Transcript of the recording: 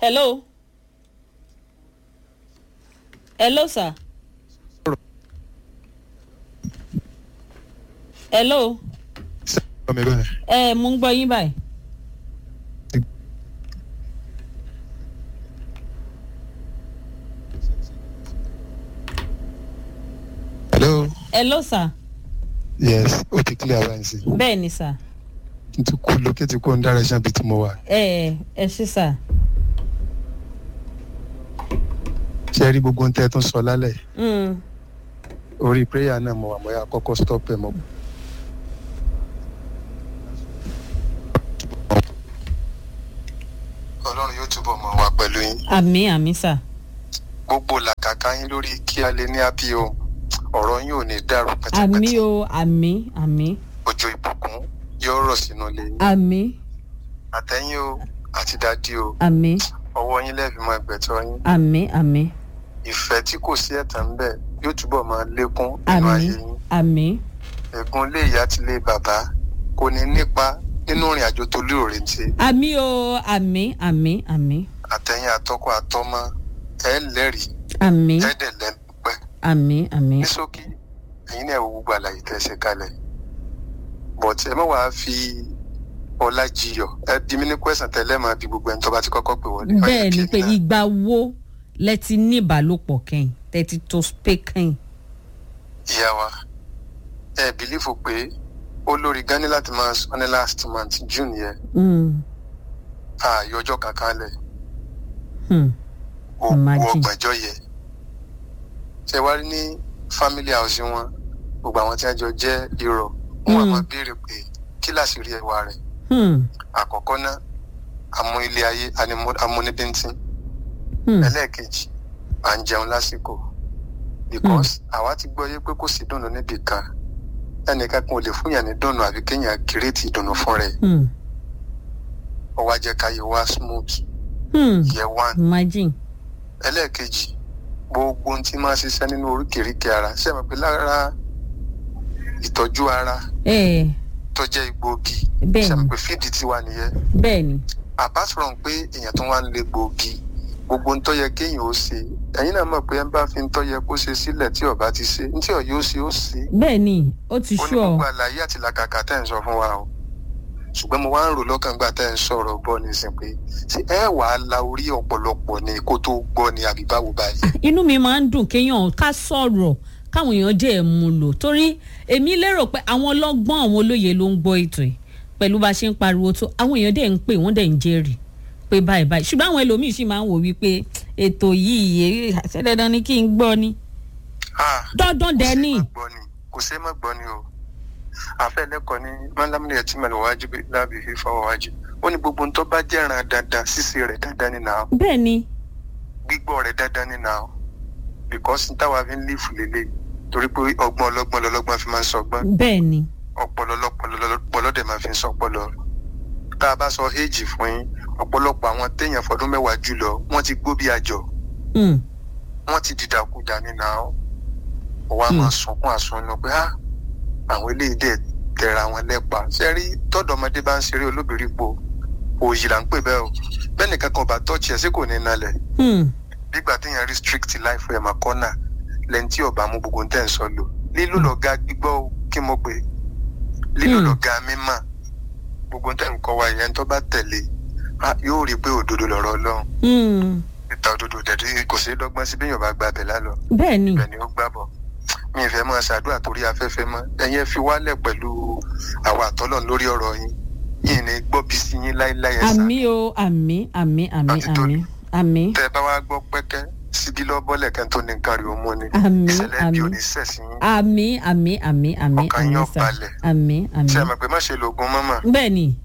hello hello sir hello ọmọ mi báyìí. ẹ mo ń gbọ́ yín báyìí. hello hello sir yes ó ti clear báyìí sí bẹ́ẹ̀ ni sir n ti kú lókè tí kò ń dára ṣáà bí tí mo wà. ẹ ẹ ṣí sir. ṣe rí gbogbo ohun tẹ́ ẹ tún sọ lálẹ́ Mm. orí prayer náà mo wà mo yà kọ́kọ́ stop ẹ̀ mọ́. ọlọ́run yóò túbọ̀ mọ̀ wá pẹ̀lú yín àmì àmì sir. gbogbo làkàkà yín lórí kí a lè ní àbí o ọ̀rọ̀ yín ò ní dàrú àmì pẹ́tẹ́pẹ́tẹ́ o àmì àmì òjò ìbùkún yóò rọ̀ sínú ilé yín àmì àtẹ̀yìn o àti dádì o àmì ọwọ́ yín lẹ́ẹ̀fì mọ ẹgbẹ̀tọ́ yín àmì àmì ìfẹ́ tí kò sí ẹ̀tàn ń bẹ̀ yóò túbọ̀ máa lékún nínú àmì ayé yín àmì ẹ̀gún lé ìyá ti lé bàbá kò ní nípa nínú ìrìn àjò tó lérò retí àmì o àmì àmì àmì àtẹ̀yìn àtọkọ àtọmọ ẹ̀ lẹ́rìí àmì ẹ̀ dẹ̀ lẹ́pẹ́ àmì àmì ní ṣókí ẹ̀yin náà wo gbogbo àlàyé tẹ́ ẹ ṣe kalẹ̀ but ẹ má wàá fi ọlá jiyọ̀ ẹ bí mi ní kwẹ́sàn tẹ́lẹ̀ máa bí gbogbo ẹni tó bá ti kọ́kọ́ pè wọlé. Ó yẹ bẹ́ẹ̀ kí ni èmi pé náà- ìgbà wo lẹ ti ní ìbálòpọ̀ kẹ́yìn tẹ ti tó spé kẹ́yìn. ìyá wa ẹ bìlífù pé olórí gan ní láti máa sọ ní last month june yẹn Mm. ààyè ọjọ́ kankan lẹ̀ Hmm. gbogbo Imagine. ọgbàjọ́ yẹ ṣe wá rí ní family house wọn gbogbo àwọn tí wọn jọ jẹ́ irọ́ wọn Mm. àmọ́ béèrè pé kí láṣìírí ẹwà rẹ̀ Hmm. àkọ́kọ́ náà amú ilé ayé animu- amúnibíntín Hmm. ẹlẹ́ẹ̀kejì à ń jẹun lásìkò because àwa ti gbọ́ yé pé kò sí dùnnú níbì kan ẹnìkan kan ò lè fún yàn ní dùnnú àbí kéèyàn kírètì ìdùnnú fún rẹ̀ Hmm. ọwọ́ ajẹ́ káyé wá smooth Hmm. yẹ one imagine. ẹlẹ́ẹ̀kejì gbogbo ohun tí máa ṣiṣẹ́ nínú oríkèéríkèé ara ṣé ẹ mọ̀ pé lára ìtọ́jú ara ẹ tó jẹ́ egbòogi Bẹ́ẹ̀ni. ṣé ẹ mọ̀ pé fíìdì tiwa nìyẹn bẹ́ẹ̀ ni. apart from pé èèyàn tó wá ń lé gbòógì gbogbo ohun tó yẹ kéèyàn ó ṣe ẹ̀yin náà mọ̀ pé ẹ bá fi ń tọ́ yẹ kó ṣe sílẹ̀ tí ọba ti ṣe ní tí ọ̀yọ́ ṣe ó ṣe bẹ́ẹ̀ ni ó ti ó ní ṣú ọ. gbogbo àlàyé àti làkàkà tẹ́ ń sọ fún wa o ṣùgbọ́n mo wá ń rò lọ́kàn gbà tẹ́ ń sọ̀rọ̀ bọ́ nísìn pé ṣé ẹ wà á la orí ọ̀pọ̀lọpọ̀ ni kó tó gbọ́ ni àbí báwo báyìí. inú mi máa ń dùn kéèyàn ká sọ̀rọ̀ káwọn èèyàn dẹ̀ mú lò torí èmi lérò pé àwọn ọlọ́gbọ́n àwọn olóye ló ń gbọ́ ètò yìí pẹ̀lú bá a ṣe ń pariwo tó àwọn èèyàn dẹ̀ ń pè wọ́n dẹ̀ ń jẹ́rìí pé báyìí báyìí ṣùgbọ́n àwọn ẹlòmíín sì máa ń wò wípé ètò yìí èyí àṣẹ dandan ni kí n gbọ́ ni Ah, dandan dẹ̀ ni. kò ṣe é má gbọ́ ni o àfẹ́ lẹ́kọ̀ọ́ ní mọ́lámúlẹ̀ ẹ̀tí mẹ́lẹ̀ wájú lábì fífa wájú ó ní gbogbo ohun tó bá jẹ́ràn dandan ṣíṣe rẹ̀ dandan ni nà ó bẹ́ẹ̀ ni gbígbọ́ rẹ̀ dandan ni nà ó because n táwa fi ń lífù lélẹ̀ torí pé ọgbọ́n ọlọ́gbọ́n lọ́lọ́gbọ́n fi máa ń sọgbọ́n bẹ́ẹ̀ ni ọpọlọ ọlọpọlọ dẹ̀ máa fi ń sọpọlọ tá a bá sọ éèjì fún yín ọ̀pọ̀lọpọ̀ àwọn téèyàn fọdún mẹ́wàá jù lọ wọ́n ti gbó bí àjọ Mm. wọ́n ti dìdàkudà nínú àwọn ọwọ́ a máa sunkún àsunnu pé á àwọn eléyìí dẹ̀ tẹ̀ra wọn lẹ́pa ṣe rí tọ́dọ̀mọdé bá ń ṣeré olóbìrí po òòyì là ń pè bẹ́ẹ̀ o bẹ́ẹ̀ nìkan kan bá tọ́ọ̀chì ẹ̀ sí kò ní nalẹ̀ Mm. nígbà téèyàn restrict life ẹ̀ máa kọ́nà lẹ́ni tí ọba mú gbogbo tẹ̀ ń sọ lò lílù lọ́gá gbígbọ́ o, kí mo pè é lílù Hmm. lọ́gá mímọ́ gbogbo tẹ̀ ń kọ́ wa ìyẹn tó bá tẹ̀lé á, yóò rí i pé òdodo lọ̀rọ̀ ọlọ́run Mm. ìta òdodo dẹ̀dí kò sí dọ́gbọ́n sí bẹ́yàn bá gba abẹ lálọ́ bẹ́ẹ̀ ni ibẹ̀ ni ó gbàbọ̀ mi ì fẹ́ máa ṣàdúrà torí afẹ́fẹ́ mọ́ ẹ̀yin ẹ fi wálẹ̀ pẹ̀lú àwọn àtọ́lọ̀ lórí ọ̀rọ̀ yín yìí ní gbọ́ bí sí yín láíláí ẹ̀sà àmì o àmì àmì àmì Àti tó àmì ní. àmì tẹ́ ẹ bá wá gbọ́ pẹ́kẹ́ síbi lọ́bọ́lẹ̀ kan tó ní nǹkan rí o mú ni Àmín, ìṣẹ̀lẹ̀ bí àmín. ò ní sẹ̀ sí yín àmì àmì àmì àmì Ọkàn àmì yín ó sà balẹ̀. àmì àmì ṣe é mọ̀ pé má ṣe lo oògùn mọ́mọ́ bẹ́ẹ̀ ni